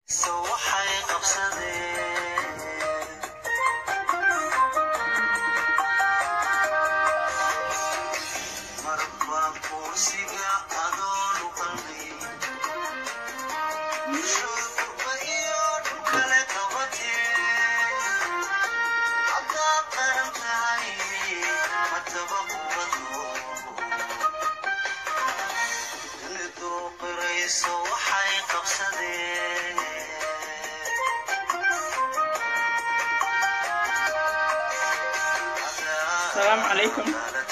السلام عليكم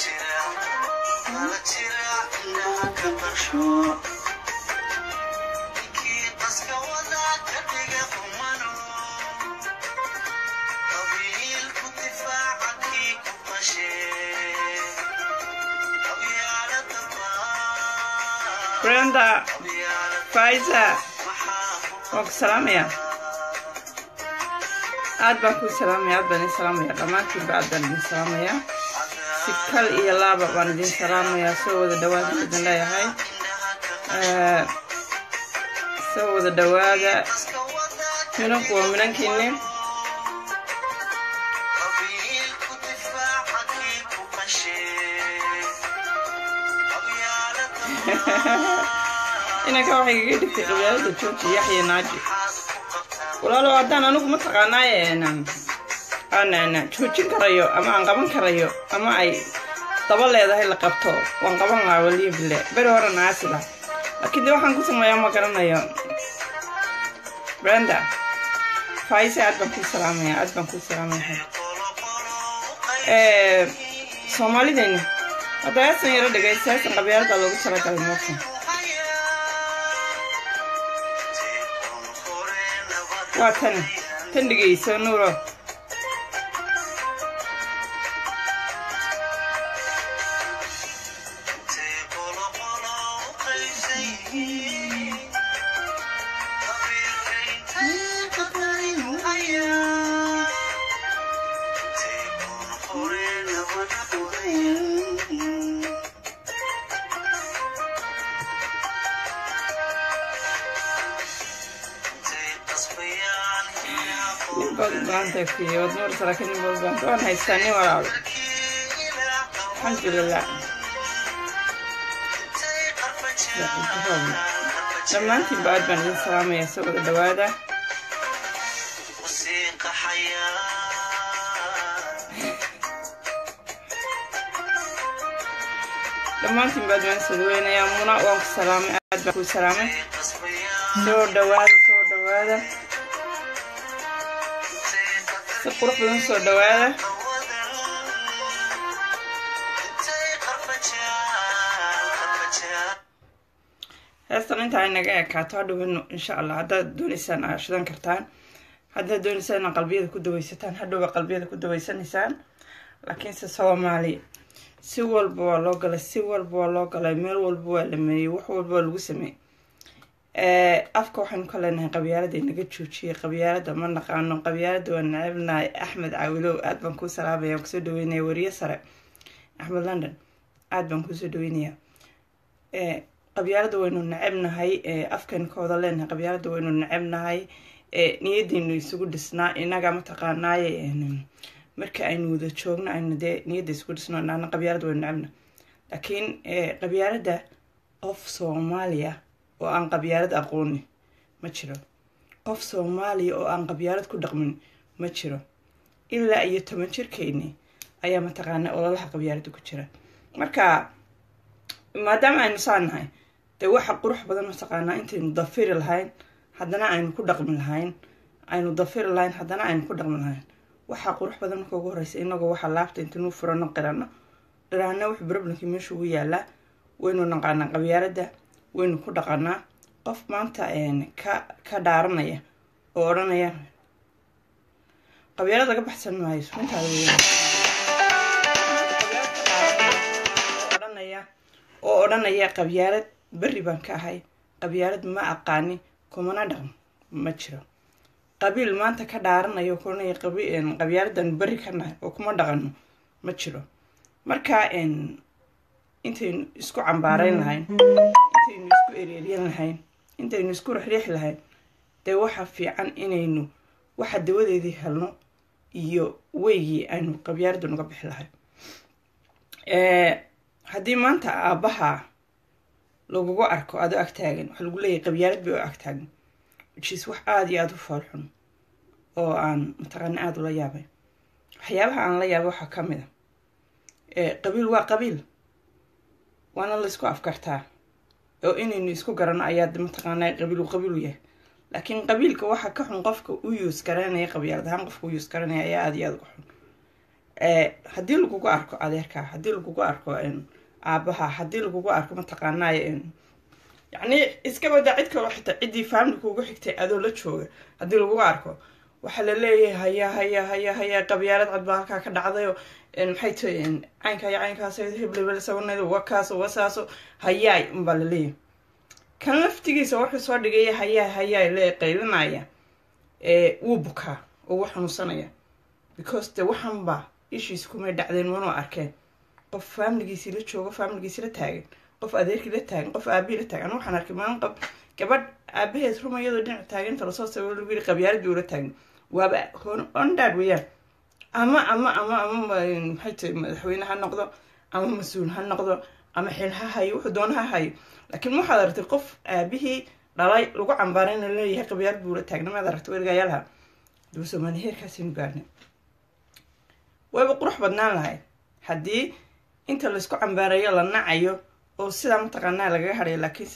بريندا فايزة وك سلامية aad baan kuu salaamaya aad baan idin salaamaya dhammaantiinba aad baan idin salaamaya si kal iyo laaba baan idin salaamayaa soo wada dhawaada idin leeyahay soo wada dhawaada minanku waa minankiinni inanka waxay kaga dhigtay qabyaalada jooji yaxya naaji walaalow haddaan anigu mataqaanaaye aan joojin karayo ama aan qaban karayo ama ay daba leedahay la qabto waan qaban lahaa waliyo bile beri hore naasi lah laakiin de waxaan ku sameeyaa ma garanayo brenda faise aad baan kuu salaamaya aad baan kuu salaamaya soomaalideyna hadda heesan yaro dhegaysta heesan qabyaalada loogu talagalay moofan waa tan tan dhegeyso nuuro waad nuurta laakiin nin walbaan waan haystaa nin walaalo alxamdulilah dhammaantiinba aad baan idin salaamaya soo wada dhawaada dhammaantiinba aad baan soo dhaweynayaa muna waan ku salaamay aad baan ku salaamay soo dhawaada soo dhawaada si qurux badan soo dhawaada heestan intaa inaga ekaato hadhowbanu insha allah haddaad dooneysaan aa shidan kartaan haddaad dooneysaan inaad qalbiyada ku daweysataan hadhowba qalbiyada ku daweysanaysaan laakiinse soomaali si walba waa loo galay si walba waa loo galay meel walba waa la meeyey wax walba waa lagu sameeyey afka waxaynu ka leenahay qabyaalada inaga joojiyay qabyaalada ma naqaano qabyaalada waa necebnahay axmed caawilow aad baan kuu salaamaya kusoo dhaweynaya wariye sare axmed london aad baan kuusoo dhaweynaya qabyaalada waynu necebnahay afkaynu ka wada leenahay qabyaalada waynu necebnahay niyadaynu isugu dhisnaa inaga mataqaanaaye marka aynu wada joogno aynu dee niyadda isugu dhisno naana qabyaalada waynu necebnahay laakiin qabyaalada qof soomaaliya oo aan qabyaalad aqooni ma jiro qof soomaaliya oo aan qabyaalad ku dhaqmin ma jiro ilaa iyo toban jirkeyni ayaa mataqaana ololaha qabyaalada ku jira marka maadaama aynu saa nahay dee waxa qurux badan mataqaanaa intaynu dafiri lahayn haddana aynu ku dhaqmi lahayn aynu dafiri lahayn haddana aynu ku dhaqmi lahayn waxaa qurux badan marka ugu horeysa inagoo waxaa laabta intaynu furano qirano dhiraana wuxuu problemkii meesha ugu yaalaa waynu naqaanaa qabyaalada waynu ku dhaqanaa qof maanta ka ka dhaaranaya oo odhanaya qabyaalada ka baxsan maayo intaada weya odhanaya oo odhanaya qabyaalad berri baan ka ahay qabyaalad ma aqaani kumana dhaqmo ma jiro qabiil maanta ka dhaaranaya kuranaya qabyaaladan berri ka nahay oo kuma dhaqano ma jiro marka intaynu isku cambaareyn lahayn intaynu isku ereeryan lahayn intaynu isku rixriixi lahayn dee waxa fiican inaynu waxa dawadeedii helno iyo weygii aynu qabyaalada nuga bixi lahay haddii maanta aabbaha lagugu arko adoo agtaagan waxaa lagu leeyahay qabyaalad bay oo agtaagan whichis wax aada iyo aada u foolxun oo aan mataqaana aada ula yaabay waxyaabaha aan la yaabay waxaa ka mid a qabiil waa qabiil waana laysku afkartaa oo inaynu isku garanno ayaa mataqaanaa qabiilu qabiilu yahay laakiin qabiilka waxa ka xun qofka u yuus garanaya qabyaalad ahaan qofka u yuus garanaya ayaa aada iyo aada uga xun haddii lagugu arko adeerkaa haddii lagugu arko aabaha haddii lagugu arko mataqaanay yacni iska badaa cid kaloo xitaa ciddii faamili kuugu xigtay adoo la jooga haddii lagugu arko waxaa la leeyahay haya haya haya haya qabyaalad cad baa halkaa ka dhacdayo maxay tahay caynkaa iyo caynkaas heblebel sabanado wakaaso wasaaso hayaay unbaa la leeyahay kan laftigiisa warka soo dhigaya hayaa hayaay le qaylinaya wuu bukaa oo wuu xanuunsanaya because de waxanba ishiis kumay dhacdeen manoo arkeen qof faamiligiisii la joogo faamiligiisi la taagan qof adeerkii la taagan qof aabihii la taagan anu waxaan arkay maalin qab gabadh aabaheed ruma iyadoo dhinac taaganta lasoo sabab lagu yiri qabyaalad bii ula taagan waaba ondhaad weeyaan ama ama ama ama maxay tahay madaxweyne ha noqdo ama mas-uul ha noqdo ama xil ha hayo wuxuu doona ha hayo laakiin waxaad aragtay qof aabihii dhalay lagu cambaarayna leeyahay qabyaalad buu la taagna maad aragtay wergayaalaha daba soomaali heerkaasaynu gaarnay wayba qurux badnaan lahayd haddii inta laysku cambaarayo la nacayo oo sidaa mataqaanaa lagaga hadhayo laakiinse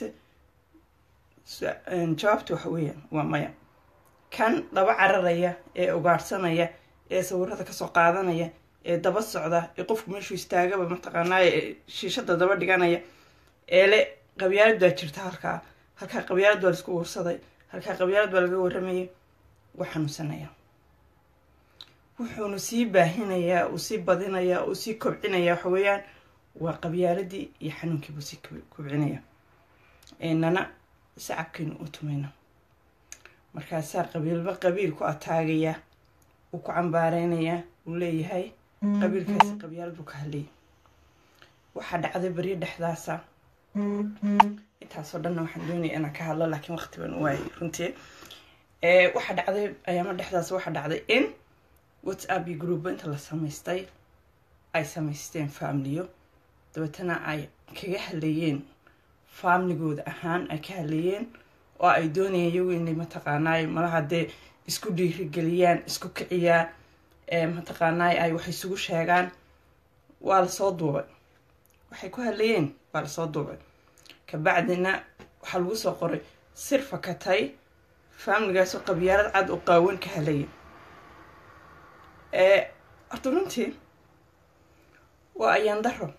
jawaabta waxa weeyaan waa maya kan daba cararaya ee ugaadhsanaya ee sawirada kasoo qaadanaya ee daba socda ee qofku meeshuu istaagaba mataqaanaa ee shiishada daba dhiganaya ee le qabyaalad baa jirta halkaa halkaa qabyaalad baa laisku warsaday halkaa qabyaalad baa laga warramayay waa xanuunsanaya wuxuunu sii baahinayaa uu sii badinayaa uu sii kobcinayaa waxa weeyaan waa qabyaaladii iyo xanuunkiibuu sii kobcinaya nana sacabkiinu u tumayna markaasaa qabiilba qabiil ku ataagaya uu ku cambaareynayaa uu leeyahay qabiilkaasi qabyaalad buu ka hadlayay waxaa dhacday baryo dhexdaasa intaasoo dhanna waxaan doonaya inaan ka hadlo laakiin waqti baan u waayay runtii waxaa dhacday ayaama dhexdaas waxaa dhacday in whatsapp iyo grouba inta la samaystay ay samaysteen faamiliyo dabeetana ay kaga hadlayeen faamiligooda ahaan ay ka hadlayeen oo ay doonayeen iyagu inay mataqaanaay malaha dee isku dhiirigeliyaan isku kiciyaan mataqaanaay ay wax isugu sheegaan waa lasoo duubay waxay ku hadlayeen waa lasoo duubay kabacdina waxaa lagu soo qoray sir fakatay faamiligaasoo qabyaalad cad oo qaawan ka hadlaya horta runtii waa ayaan daro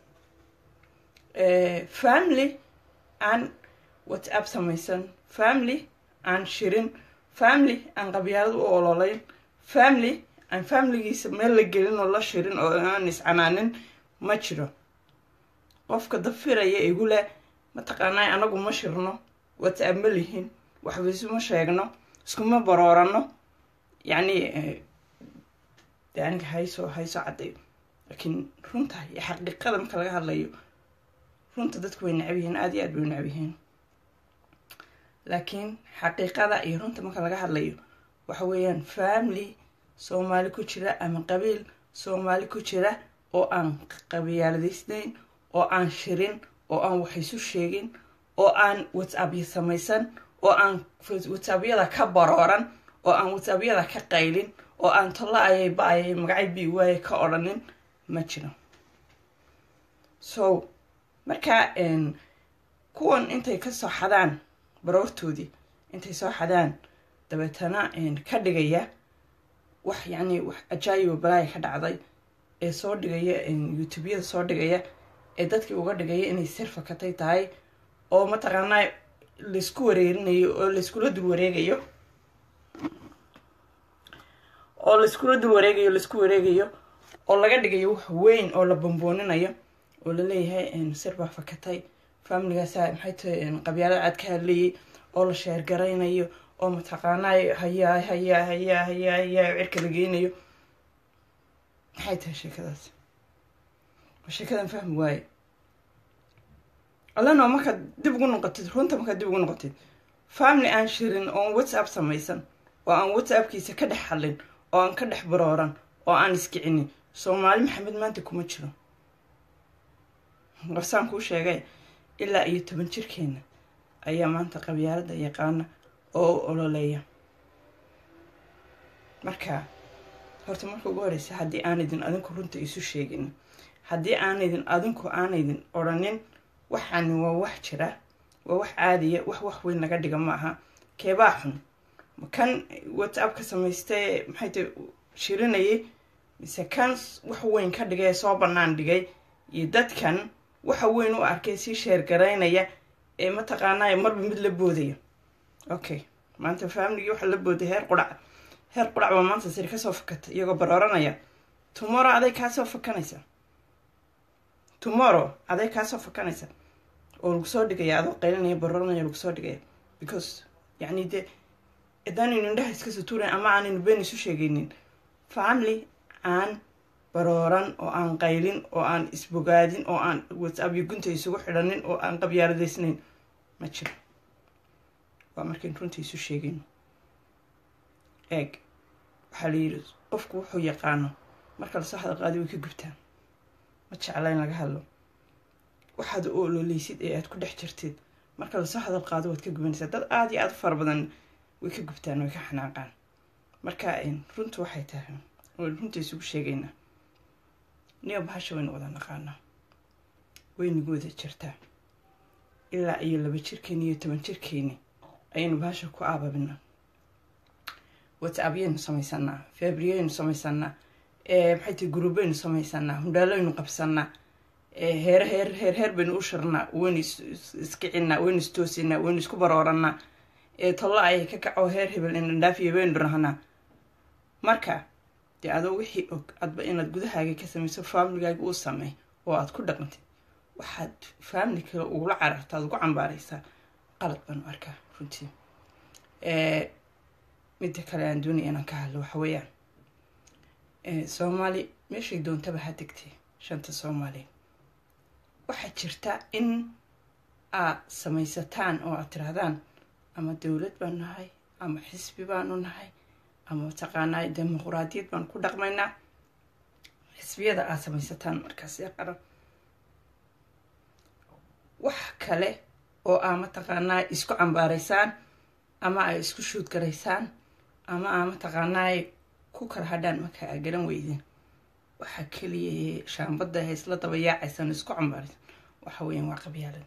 family aan whatsapp samaysan family aan shirin family aan qabyaalad u ololayn family aan familigiisa meel la gelin oo la shirin oo aan iscanaanin ma jiro qofka dafiraya igu leh mataqaanaa anagu ma shirno whatsapp ma lihin waxba isuma sheegno iskuma baroorano yacni de aniga haysoo haysoo caddayo laakiin runta iyo xaqiiqada marka laga hadlayo runta dadku way necab yihiin aada iyo aad bay u necab yihiin laakiin xaqiiqada iyo runta marka laga hadlayo waxa weeyaan family soomaali ku jira ama qabiil soomaali ku jira oo aan qabyaaladaysnayn oo aan shirin oo aan wax isu sheegin oo aan whatsappya samaysan oo aan whatsappyada ka barooran oo aan whatsappyada ka qaylin oo aan talla ayay ba-ayay magacay bi waaye ka odhanin ma jiro so marka kuwan intay ka soo xadaan baroortoodii intay soo xadaan dabeetana ka dhigaya wax yacni wax ajaayiba balaaya ka dhacday ee soo dhigaya youtubeyada soo dhigaya ee dadkii uga dhigaya inay sirfakatay tahay oo mataqaanaa laysku wareerinayo oo layskula dul wareegayo oo layskula dul wareegayo laysku wareegayo oo laga dhigayo wax weyn oo la bambooninayo oo laleeyahay sir baa fakatay faamiligaasa maxay tahay qabyaalada cad ka hadlayay oo la sheergaraynayo oo mataqaanaa hayaa hayaa hayaa hayaa hayaa cirka la geynayo maxay tahay sheekadaas waa sheekadan fahmi waaye allana markaad dib ugu noqotid runta markaad dib ugu noqotid family aan shirin oon whatsapp samaysan oo aan whatsappkiisa ka dhex hadlin oo aan ka dhex barooran oo aan iskicinin soomaali maxamed maanta kuma jiro warsaan kuu sheegay ilaa iyo toban jirkeena ayaa maanta qabyaalada yaqaana oo u ololeeya marka horta marka ugu horeysa haddii aanaydin adinku runta isu sheegin haddii aanaydin adinku aanaydin odhanin waxaani waa wax jira waa wax caadiya wax wax weyn laga dhiga ma aha keebaa xun kan whatsappka samaystay maxay tay shirinayay mise kan wax weyn ka dhigay ee soo bannaan dhigay iyo dadkan waxa weyn u arkay sii sheergaraynaya ee mataqaanaayo marba mid la boodaya okay maanta faamligii waxaa la booday heer qudhac heer qudhac baa maanta siri kasoo fakata iyagoo barooranaya tomorrow aday kaasoo fakanaysa tomorrow aday kaasoo fakanaysa oo lagu soo dhigaya adoo qaylinaya barooranaya lagu soo dhigaya because yacni dee adaanaynu indhaha iska sutuurayn ama aanaynu been isu sheegaynin family aan barooran oo aan qaylin oo aan isbogaadin oo aan whatsapp iyo gunta isugu xidhanin oo aan qabyaaladaysnayn ma jiro waa markayn runta isu sheegayno eeg waxaa la yidhi qofku wuxuu yaqaano marka lasoo hadal qaadi way ka gubtaan ma jecla in laga hadlo waxaad u ololeysid ee aad ku dhex jirtid marka lasoo hadal qaado waad ka gubanaysaa dad aada iyo aada u fara badan way ka gubtaan way ka xanaaqaan marka runtu waxay tahay waan runta isugu sheegaynaa niyo bahasha waynu wada naqaanaa waynagu wada jirtaa ilaa iyo laba jirkeeni iyo toban jirkeeni ayaynu bahasha ku aababina whatsappyaynu samaysanaa fabriyaynu samaysanaa maxay tahay guruubaynu samaysanaa hundhaaloynu qabsanaa heer heer heer heer baynu u shirnaa waynu iskicinaa waynu istoosinaa waynu isku barooranaa tollo ayay ka kaco heer hebel indhandhaafiya baynu dhirahnaa marka dee adoo wixii og adba inaad gudahaaga ka samayso faamiligaaga uu sameey oo aad ku dhaqantid waxaad faamili kale ugula cararta aad ugu cambaaraysaa qalad baanu arkaa runtii midda kale aan doonaya inaan ka hadlo waxa weeyaan soomaali meeshay doontaba ha degtay shanta soomaali waxaa jirta in aad samaysataan oo aad tirahdaan ama dowlad baan nahay ama xisbi baanu nahay ama mataqaanaa dimuquraadiyad baan ku dhaqmaynaa xisbiyada aad samaysataan markaas ee qaran wax kale oo aa mataqaanaa isku cambaaraysaan ama ay isku shuudgaraysaan ama aa mataqaanaa ku kala hadhaan marka aa garan weydeen waxaa keliya shaambadda haysla daba yaacaysaan isku cambaaraysan waxa weeyaan waa qabyaalad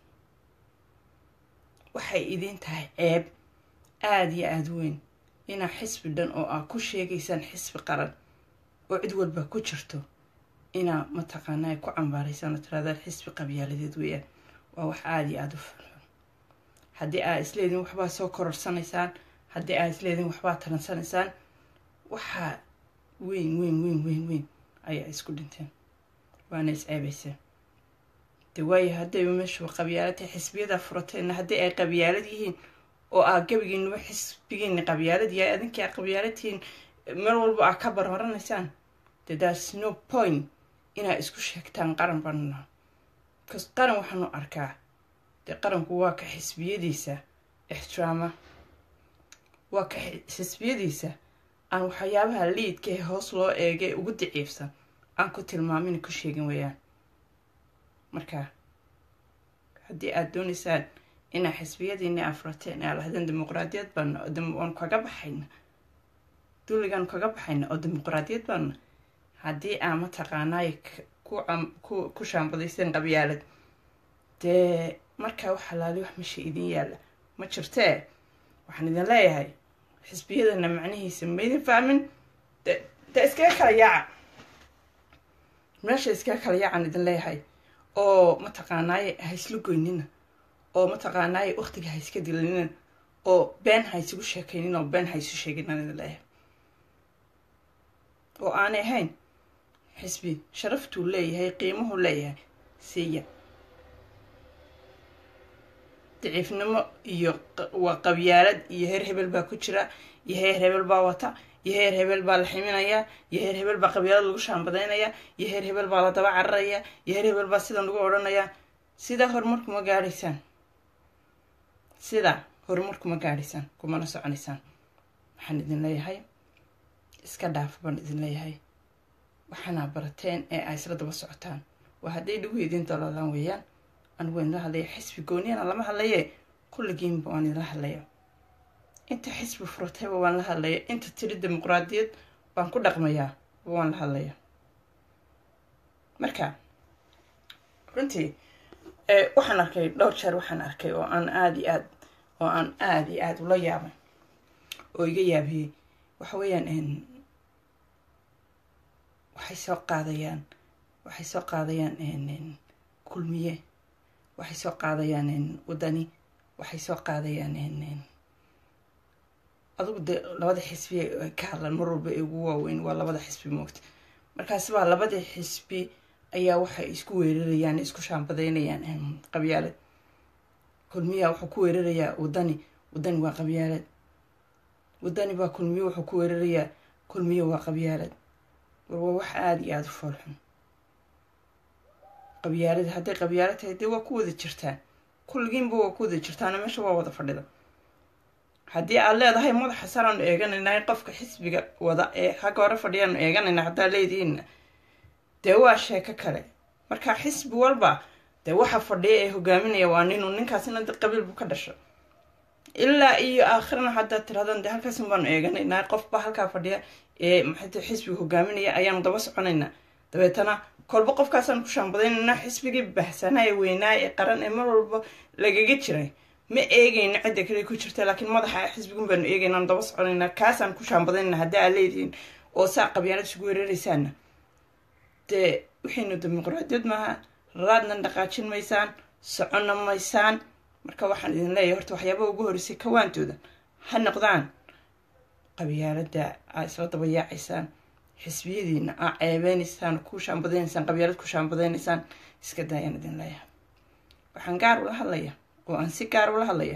waxay idiin tahay ceeb aada iyo aada weyn inaa xisbi dhan oo aa ku sheegaysaan xisbi qaran oo cid walba ku jirto inaa mataqaanaa ku cambaaraysaan oo tiraadaan xisbi qabyaaladeed weeyaan waa wax aada iyo aada u fulxun haddii aa isleediin waxbaa soo kororsanaysaan haddii aa isleediin waxbaa taransanaysaan waxaa weyn weyn weyn weyn weyn ayaa isku dhinteen waana isceebayseen de waayo haddayba meeshu qabyaalad xisbiyada furateenna haddii ay qabyaalad yihiin oo aa gabigiinuba xisbigiina qabyaalad yahay adinkii aa qabyaalad tihiin meel walba aa ka barbaranaysaan de thats no point inaa isku sheegtaan qaran baanuna bcause qaran waxaanu arkaa dee qaranku waa ka xisbiyadiisa ixtiraama waa ka xisbiyadiisa aan waxyaabaha liidka ee hoos loo eegay ugu daciifsan aan ku tilmaamin ku sheegin weeyaan marka haddii aada doonaysaan inaa xisbiyadiina afrateen aa lahdeen dimuqraadiyad baana waanu kaga baxayna dulligaanu kaga baxayna oo dimuqraadiyad baana haddii aa mataqaanaay ku shaambadayseen qabyaalad dee markaa wax halaali wax meesha idin yaalla ma jirtee waxaan idin leeyahay xisbiyadana macnihiisa maydin fahmin de iskaga kala yaaca meesha iskaga kala yaacaan idin leeyahay oo mataqaanaaye ha isla goynina oo mataqaanaaye waktiga ha iska dilanina oo been ha isugu sheekaynin oo been ha isu sheegin aan idin leeyahay oo aanay ahayn xisbi sharaftuu leeyahay qiimuhu leeyahay siiya daciifnimo iyo waa qabyaalad iyo heer hebel baa ku jira iyo heer hebel baa wata iyo heer hebel baa la ximinayaa iyo heer hebel baa qabyaalad lagu shaambadaynaya iyo heer hebel baa la daba cararaya iyo heer hebel baa sidan lagu odhanayaa sidaa horumarkuma gaadhaysaan sidaa horumar kuma gaadhaysaan kumana soconaysaan waxaan idin leeyahay iska dhaafa baan idin leeyahay waxaana barateen ee ay isla daba socotaan waa hadday dhigu idiin daloolaan weeyaan anigu waan idila hadlaya xisbi gooniyana lama hadlaye kulligiinba waan idila hadlaya inta xisbi furatayba waan la hadlaya inta tiri dimuqraadiyad baan ku dhaqmayaa waan la hadlaya marka runtii waxaan arkay dhowr jeer waxaan arkay oo aan aada iyo aad oo aan aada iyo aada ula yaabay oo iga yaabiyey waxa weeyaan waxay soo qaadayaan waxay soo qaadayaan kulmiye waxay soo qaadayaan wadani waxay soo qaadayaan adugu dee labada xisbi ka hadlan mar walba ee ugu waaweyn waa labada xisbi moogta markaasi baa labada xisbi ayaa waxay isku weerarayaan isku shaambadeynayaan qabyaalad kulmiya wuxuu ku weerarayaa wadani wadani waa qabyaalad wadani baa kulmiye wuxuu ku weerarayaa kulmiye waa qabyaalad war waa wax aada iyo aada u foolxun qabyaalad hadday qabyaalad tahay dee waa ku wada jirtaan kulligiinba waa ku wada jirtaana meesha waa wada fadhida haddii aad leedahay madaxa saraanu eeganaynaa qofka xisbiga wada ee xagga hore fadhiyaanu eeganaynaa haddaa leedihiinna dee waa sheeko kale marka xisbi walba dee waxa fadhiya ee hogaaminaya waa ninu ninkaasina de qabiil buu ka dhasho ilaa iyo aakhirana haddaad tirahdaan dee halkaasin baanu eeganaynaa qofba halkaa fadhiya ee maxayta xisbiga hogaaminaya ayaanu daba soconaynaa dabeetana kolba qofkaasaan ku shaambadaynaynaa xisbigii bahsanaa ee weynaa ee qaran ee mar walba lagaga jiray ma eegayno cidda kale ku jirta laakiin madaxa xisbigun baanu eegaynaan daba soconaynaa kaasaan ku shaambadaynaa haddii aad leedihiin oo saa qabyaalad isugu weeraraysaana dee wixiinu dimuqraadiyad maaha raadna dhaqaajin maysaan soconna maysaan marka waxaan idin leeyahay horta waxyaabaha ugu horreysay kawaantooda ha noqdaan qabyaalada aa isla daba yaacaysaan xisbiyadiina aa ceebeynaysaan ku shaambadaynaysaan qabyaalad ku shaambadaynaysaan iska daayaan idin leeyahay waxaan gaar ula hadlaya oo aan si gaar ula hadlaya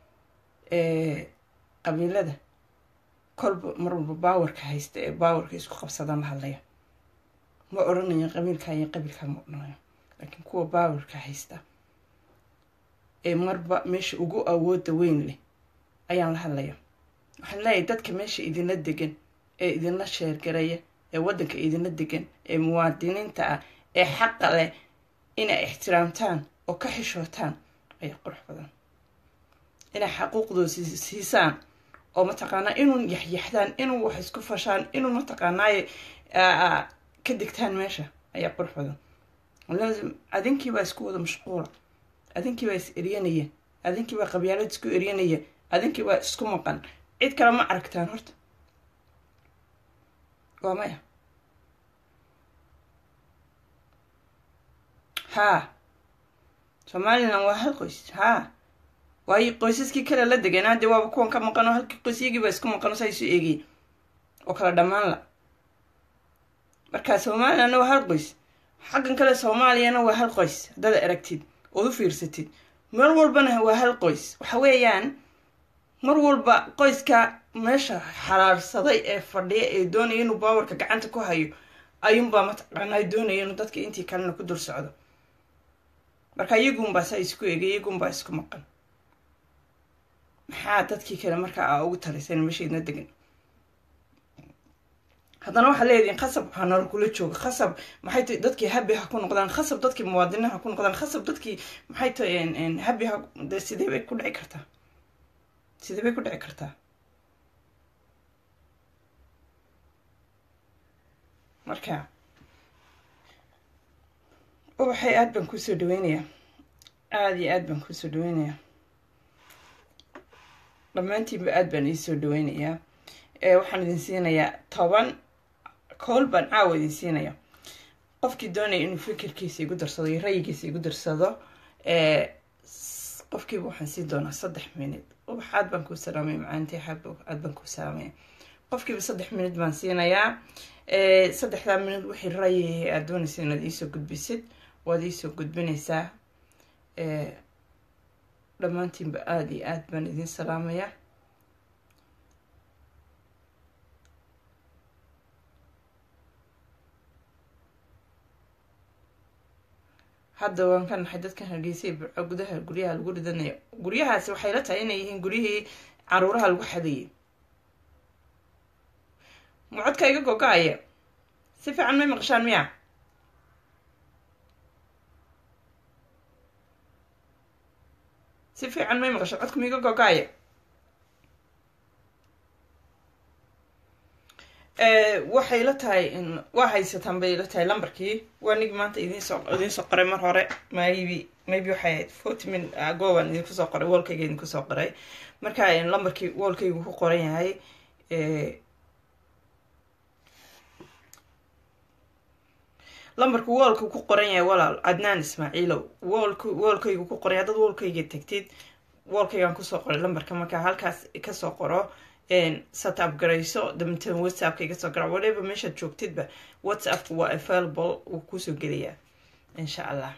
qabiilada kolba mar walba baawarka haysta ee baawarka isku qabsadaan la hadlaya ma odhanayo qabiilkaa iyo qabiilkaa ma odhanayo laakiin kuwa baawarka haysta ee marba meesha ugu awooda weyn leh ayaan la hadlaya waxaan leeyahay dadka meesha idinla degan ee idinla sheergaraya ee waddanka idinla degan ee muwaadiniinta ah ee xaqa leh inay ixtiraamtaan oo ka xishootaan ayaa qurux badan inay xaquuqdooda siisaan oo mataqaanaa inuu yaxyaxdaan inuu wax isku fashaan inuu mataqaanaaye ka digtaan meesha ayaa qurux badan adinkiibaa isku wada mashquula adinkiibaa is eryanaya adinkiibaa qabyaalad isku eryanaya adinkiibaa isku maqan cid kale ma aragtaan horta waa maya haa somalilan waa hal qoys haa waayo qoysaskii kale la deganaa dee waaba kuwan ka maqano halkii qoysyagiiba isku maqano saa isu eegay oo kala dhammaan la marka somalilanna waa hal qoys xaggan kale soomaaliyana waa hal qoys haddaad aragtid ood u fiirsatid mar walbana waa hal qoys waxa weeyaan mar walba qoyska meesha xalaarsaday ee fadhiya ee doonaya inuu baawarka gacanta ku hayo ayuunbaa mataqaanaa doonaya inuu dadka intii kalena ku dul socdo marka iyagunbaa saa isku egay iyagunbaa isku maqan maxaa dadkii kale markaa aa ugu talisan meeshaydna degan haddana waxaa leedihin khasab waxaa nolol kula jooga khasab maxay tahay dadkii habi ha ku noqdaan khasab dadkii muwaadiniin ha ku noqdaan khasab dadkii maxay tahay habi ha de sidee bay ku dhici kartaa sidee bay ku dhici kartaa marka ubaxay aada baan kuusoo dhaweynayaa aada iyo aada baan kuusoo dhaweynayaa dhammaantiinba aada baan iisoo dhaweynayaa waxaan idin siinayaa toban kool baan caawa idin siinaya qofkii doonaya inuu fikirkiisa igu darsado iyo rayigiisa igu darsado qofkiiba waxaan siin doonaa saddex minid ubax aad baan kuu salaamay macaantii aad baan kuu salaamaya qofkiiba saddex minid baan siinayaa saddexdaa minid wixii rayi aad doonaysa inaad iisoo gudbisid waad iisoo gudbinaysaa dhammaantiinba aada iyo aad baan idin salaamayaa hadda waan ka naxay dadkan hargeysay burco gudaha guryaha lagu ridanayo guryahaasi waxay la tahay inay yihiin guryihii caruuraha lagu xadayay ma codka iga gogo-aya si fiican may maqashaan miya si fiican may maqashaan codka maiga gogo-aya waxay la tahay waa haysataan bay la tahay lambarkii waa nig maanta idinsoo idinsoo qoray mar hore maybe maybe waxay ahayd forty min goban idinku soo qoray woolkayga idinku soo qoray marka lambarkii woolkaygu ku qoran yahay lambarku woolka ku qoran yahay walaal cadnaan ismaaciilow woolk woolkaygu ku qoran yahay dad woolkayga tagtid woolkaygaan kusoo qoray lambarka markaa halkaas kasoo qoro setup garayso dabatan whatsappka iga soo gara whatever meeshaad joogtidba whatsappka waa available wuu kusoo gelayaa insha allah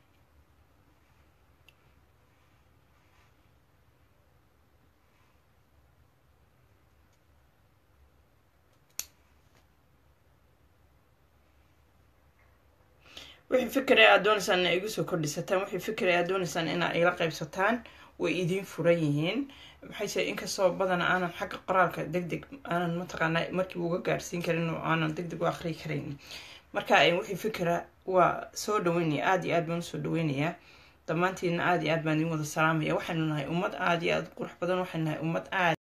wixii fikray aad doonaysaan ina igu soo kordhisataan wixii fikray aad doonaysaan inaa ila qaybsataan way idiin furan yihiin maxayse inkastoo badana aanan xagga qoraalka deg deg aanan mataqaana markii uga gaarsiin karin oo aanan deg deg u aqriyi karayn marka wixii fikra waa soo dhaweynaya aada iyo aad baan usoo dhaweynayaa dhammaantiina aada iyo aad baan idin wada salaamaya waxaynu nahay ummad aada iyo aada qurux badan waxaynu nahay ummad aad